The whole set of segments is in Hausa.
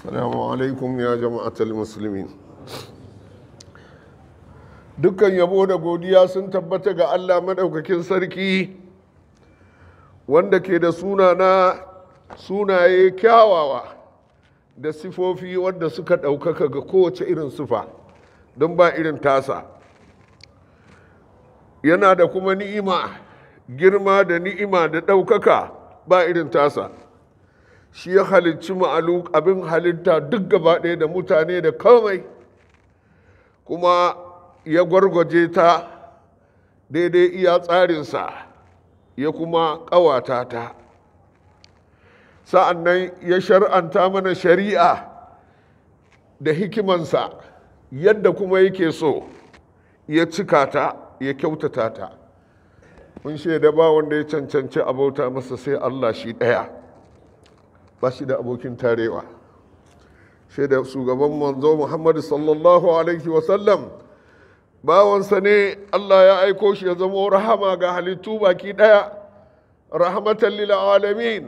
السلام عليكم يا جماعة المسلمين dukkan yabo da godiya sun tabbata ga Allah maɗaukakin sarki wanda ke da sunana sunaye kyawawa da sifofi wanda suka ɗaukaka ga kowace irin sufa don ba irin tasa yana da kuma ni'ima girma da ni'ima da ɗaukaka ba irin tasa shi ya halicci ma'alu abin halitta duk gaba ɗaya da mutane da komai kuma ya gwargwaje ta daidai iya tsarinsa ya kuma ƙawata ta sa'an nan ya shar'anta mana shari'a da hikimansa yadda kuma yake so ya cika ta ya kyautata ta mun shaida ba wanda ya cancanci abauta masa sai Allah shi ɗaya ba shi da abokin tarewa shaida shugaban manzo Muhammadu sallallahu alaihi wasallam bawansa ne Allah ya aiko shi ya zama rahama ga halittu baki ɗaya rahmatan lil alamin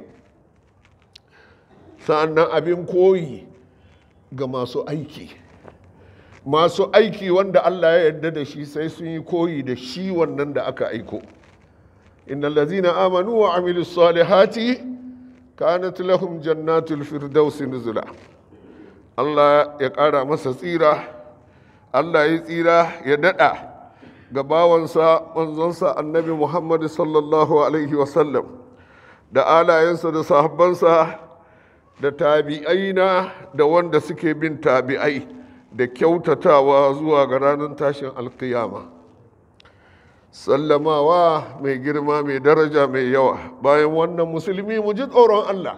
sa'annan abin koyi ga masu aiki masu aiki wanda Allah ya yarda da shi sai sun yi koyi da shi wannan da aka aiko innal ladzina amanu wa amilus salihati kanat lahum jannatul firdausi nuzula Allah ya ƙara masa tsira Allah ya tsira ya daɗa ga bawansa manzonsa annabi Muhammad sallallahu alaihi wasallam da alayensa da sahabbansa da tabi'aina da wanda suke bin tabi'ai da kyautatawa zuwa ga ranar tashin alkiyama sallamawa mai girma mai daraja mai yawa bayan wannan musulmi mu ji tsoron Allah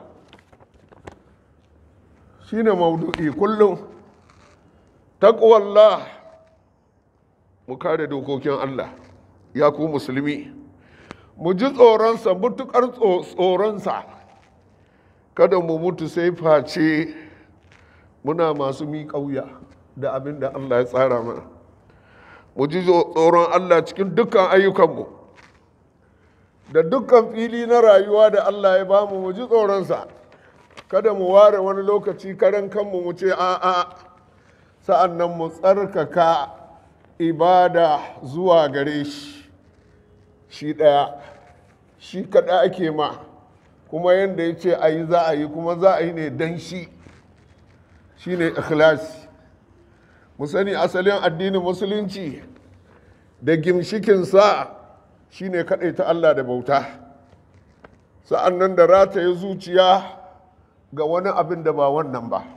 shine maudu'i kullum taqwallah mu kare dokokin Allah ya ku musulmi mu ji tsoronsa mutukar tsoronsa kada mu mutu sai face muna masu miƙauya da abin da Allah ya tsara mana mu ji tsoron Allah cikin dukkan ayyukanmu da dukkan fili na rayuwa da Allah ya bamu mu ji tsoronsa kada mu ware wani lokaci karan kanmu mu ce a'a sa'an nan mu tsarkaka ibada zuwa gare shi shi ɗaya shi kaɗa ake ma kuma yadda ya ce a yi za a yi kuma za a yi ne don shi shi ne ikhlasi mu sani asalin addinin musulunci da gimshikinsa shi ne ta Allah da bauta sa'an nan da rataye zuciya ga wani abin da ba wannan ba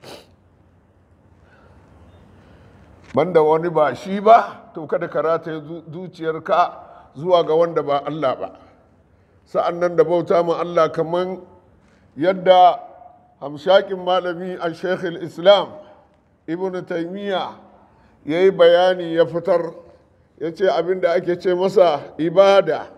banda wani ba shi ba to kada ka rataye zuciyarka zuwa ga wanda ba Allah ba sa'an nan da bauta ma Allah kamar yadda hamshakin malami a shekhul islam ibn taimiyya ya yi bayani ya fitar ya ce abin da ake ce masa ibada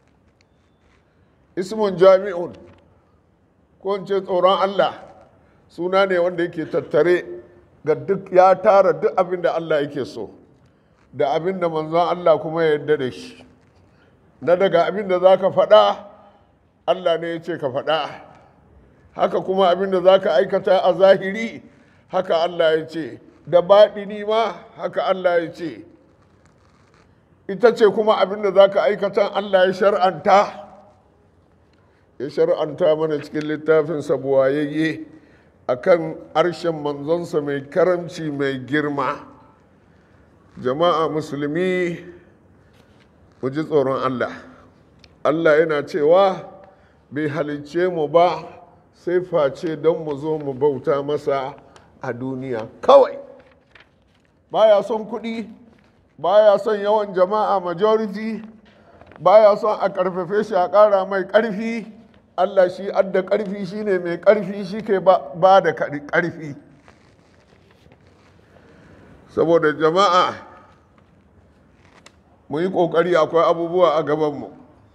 ismun jami'un ko ce tsoron Allah suna ne wanda yake tattare ga duk ya tara duk abin da Allah yake so da abin da manzon Allah kuma ya yarda da shi na daga abin da za ka faɗa Allah ne ya ce ka faɗa haka kuma abin da za ka aikata a zahiri haka Allah ya ce da baɗini ma haka Allah ya ce ita ce kuma abin da za ka aikata Allah ya shar'anta ya shar'anta mana cikin littafin sabuwayayye a kan harshen manzonsa mai karamci mai girma jama'a musulmi mu ji tsoron Allah Allah yana cewa bai halicce mu ba sai face don mu zo mu bauta masa a duniya kawai baya son kuɗi baya son yawan jama'a majority baya son a ƙarfafe shi a ƙara mai ƙarfi Allah shi adda ƙarfi shine mai ƙarfi shi ke ba da ƙarfi saboda jama'a mu yi ƙoƙari akwai abubuwa a gabanmu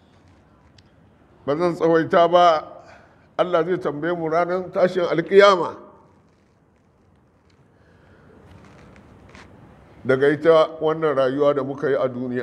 ba zan tsawaita ba Allah zai tambaye mu ranar tashin alkiyama daga ita wannan rayuwa da muka yi a duniya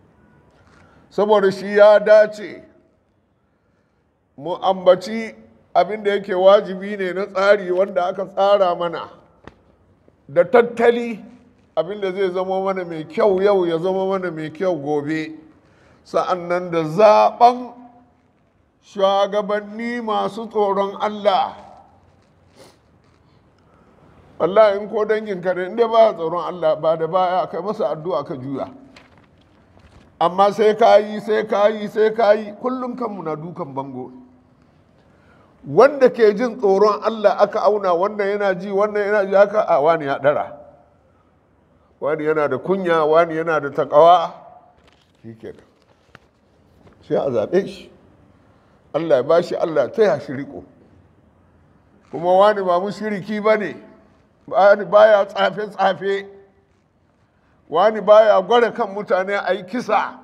saboda shi ya dace mu ambaci abin da yake wajibi ne na tsari wanda aka tsara mana da tattali abin da zai zama mana mai kyau yau ya zama mana mai kyau gobe sa'annan da zaben shugabanni masu tsoron Allah wallahi in ko dangin ka ne inda ba tsoron Allah ba da baya kai masa addu'a ka juya amma sai ka yi sai ka yi sai ka yi kullum kanmu na dukan bango wanda ke jin tsoron Allah aka auna wannan yana ji wannan yana ji haka a wani ya dara wani yana da kunya wani yana da takawa shi kenan sai a zaɓe shi Allah ya bashi Allah ta ya shi riko kuma wani ba mushriki ba ne wani baya tsafe-tsafe wani baya gwada kan mutane a yi kisa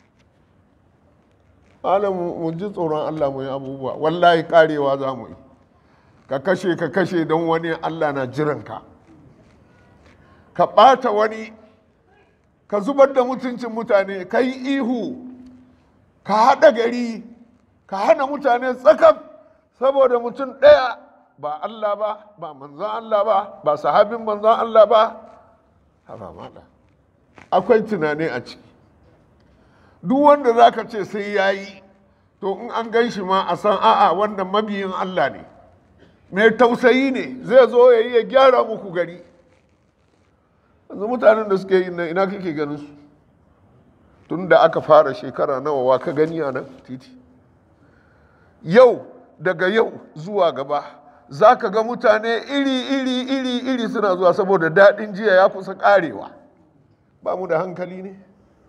ala mu ji tsoron Allah mu yi abubuwa wallahi karewa za mu yi ka kashe ka kashe don wani Allah na jiranka ka ɓata wani ka zubar da mutuncin mutane ka yi ihu ka haɗa gari ka hana mutane tsakam saboda mutum ɗaya ba Allah ba ba manzan Allah ba ba sahabin manzan Allah ba haba mala akwai tunani a ciki duk wanda za ka ce sai ya yi to in an gan shi ma a san a'a wanda mabiyin Allah ne mai tausayi ne zai zo ya yi ya gyara muku gari yanzu mutanen da suke yi nan ina kake ganin su tun da aka fara shekara nawa wa ka gani a nan titi yau daga yau zuwa gaba za ka ga mutane iri iri iri iri suna zuwa saboda daɗin jiya ya kusa ƙarewa ba mu da hankali ne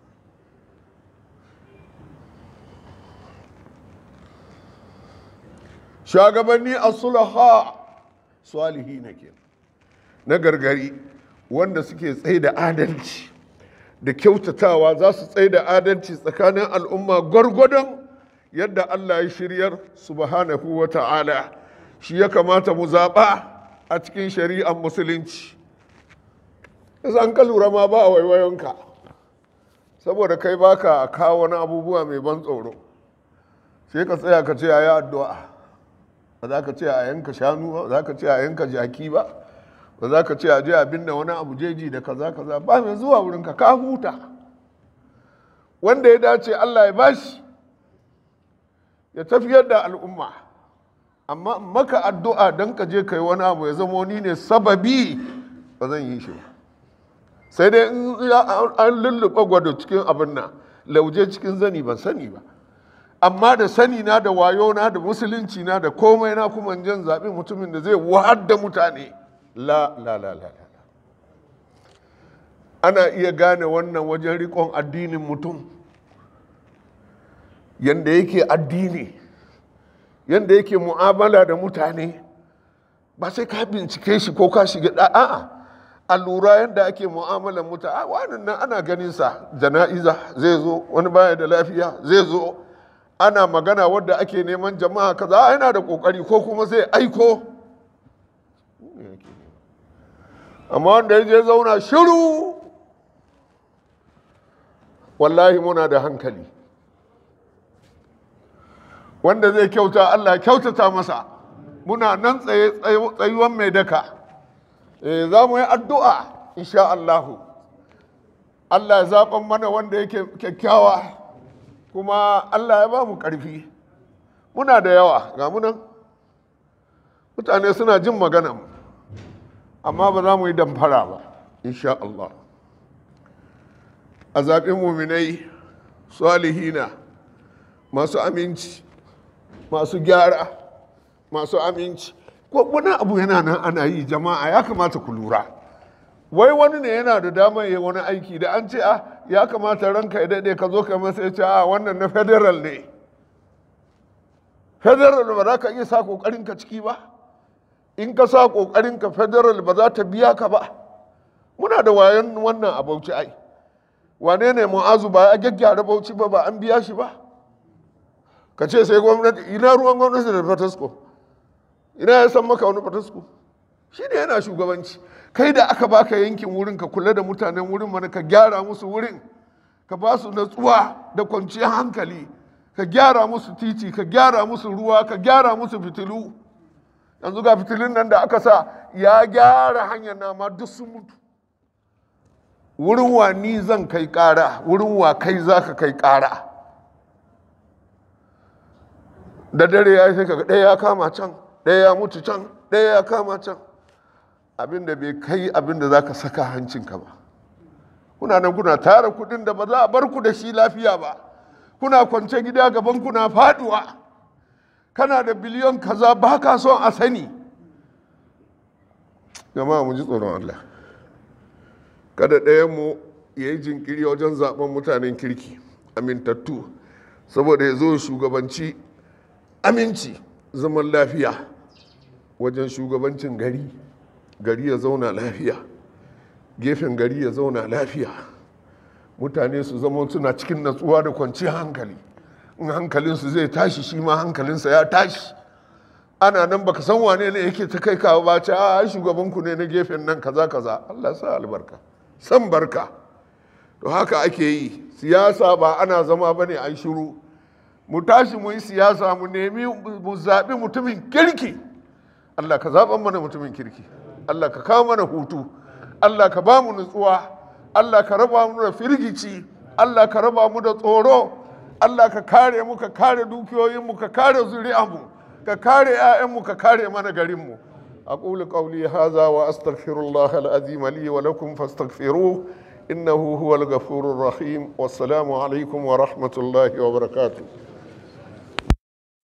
shugabanni a sulaha salihi na ke na gargari wanda suke tsaye da adalci da kyautatawa za su tsaye da adalci tsakanin al'umma gwargwadon yadda Allah ya shiryar subhanahu wa ta'ala shi ya kamata mu zaɓa a cikin shari'ar musulunci yasa an ka lura ma ba a waiwayonka saboda kai baka kawo wani abubuwa mai ban tsoro sai ka tsaya ka ce a yi addu'a ba za ka ce a yanka shanu ba za ka ce a yanka jaki ba ba za ka ce a je abin da wani abu jeji da kaza kaza ba mai zuwa wurinka ka huta wanda ya dace Allah ya bashi ya tafiyar da al'umma amma maka addu'a don ka je kai wani abu ya zama ni ne sababi ba zan yi shi ba sai dai in an lulluɓa gwado cikin abin nan lauje cikin zani ban sani ba amma da sani na da wayo na da musulunci na da komai na kuma jan zaɓi mutumin da zai wahar da mutane la la la la ana iya gane wannan wajen riƙon addinin mutum yanda yake addini yanda yake mu'amala da mutane ba sai ka bincike shi ko ka shiga a'a a lura yadda ake mu'amalar mutane a wannan nan ana ganin sa jana'iza zai zo wani baya da lafiya zai zo ana magana wadda ake neman jama'a kaza yana da kokari ko kuma zai aiko amma wanda ya je zauna shiru wallahi muna da hankali wanda zai kyauta Allah kyautata masa muna nan tsaye tsayuwan mai daka za mu yi addu'a insha Allahu Allah ya zaɓan mana wanda yake kyakkyawa kuma Allah ya ba mu ƙarfi muna da yawa ga munan mutane suna jin magana amma ba za mu yi damfara ba insha Allah a zaɓin muminai salihina masu aminci masu gyara masu aminci ko wani abu yana nan ana yi jama'a ya kamata ku lura wai wani ne yana da damar yi wani aiki da an ce a ya kamata ranka ya daɗe ka zo ka masa ya ce a wannan na federal ne federal ba za ka iya sa ƙoƙarin ka ciki ba in ka sa ƙoƙarin ka federal ba za ta biya ka ba muna da wayan wannan a bauchi ai wane ne mu'azu ba ya gyaggyara bauchi ba ba an biya shi ba ka ce sai gwamnati ina ruwan gwamnati da fatasko ina ya san maka wani fatasko shi ne yana shugabanci kai da aka baka yankin wurin ka kula da mutanen wurin mana ka gyara musu wurin ka ba su natsuwa da kwanciyar hankali ka gyara musu titi ka gyara musu ruwa ka gyara musu fitilu yanzu ga fitilun nan da aka sa ya gyara hanyar nama duk sun mutu wurin wa ni zan kai ƙara wurin wa kai za ka kai ƙara da dare ya yi sai kaga ɗaya ya kama can ɗaya ya mutu can ɗaya ya kama can abinda bai kai abinda za ka saka hancinka ba kuna nan kuna tara kudin da ba za a bar ku da shi lafiya ba kuna kwance gida gaban kuna faduwa kana da biliyon kaza ba ka son a sani jama'a mu ji tsoron Allah kada ɗayanmu ya yi jinkiri wajen zaben mutanen kirki amintattu saboda ya zo shugabanci aminci zaman lafiya wajen shugabancin gari gari ya zauna lafiya gefen gari ya zauna lafiya mutane su zama suna cikin natsuwa da kwanciyar hankali in hankalinsu zai tashi shi ma hankalinsa ya tashi ana nan baka san wane ne yake ta kai kawo ba ce a shugabanku ne na gefen nan kaza kaza Allah sa albarka san barka to haka ake yi siyasa ba ana zama bane a shiru mu tashi mu yi siyasa mu nemi mu zaɓi mutumin kirki Allah ka zaɓan mana mutumin kirki Allah ka kawo mana hutu Allah ka ba mu nutsuwa Allah ka raba mu da firgici Allah ka raba mu da tsoro Allah ka kare mu ka kare dukiyoyinmu ka kare zuri'anmu ka kare 'ya'yanmu ka kare mana garinmu أقول قولي هذا وأستغفر الله العظيم لي ولكم فاستغفروه إنه هو الغفور الرحيم والسلام عليكم ورحمة الله وبركاته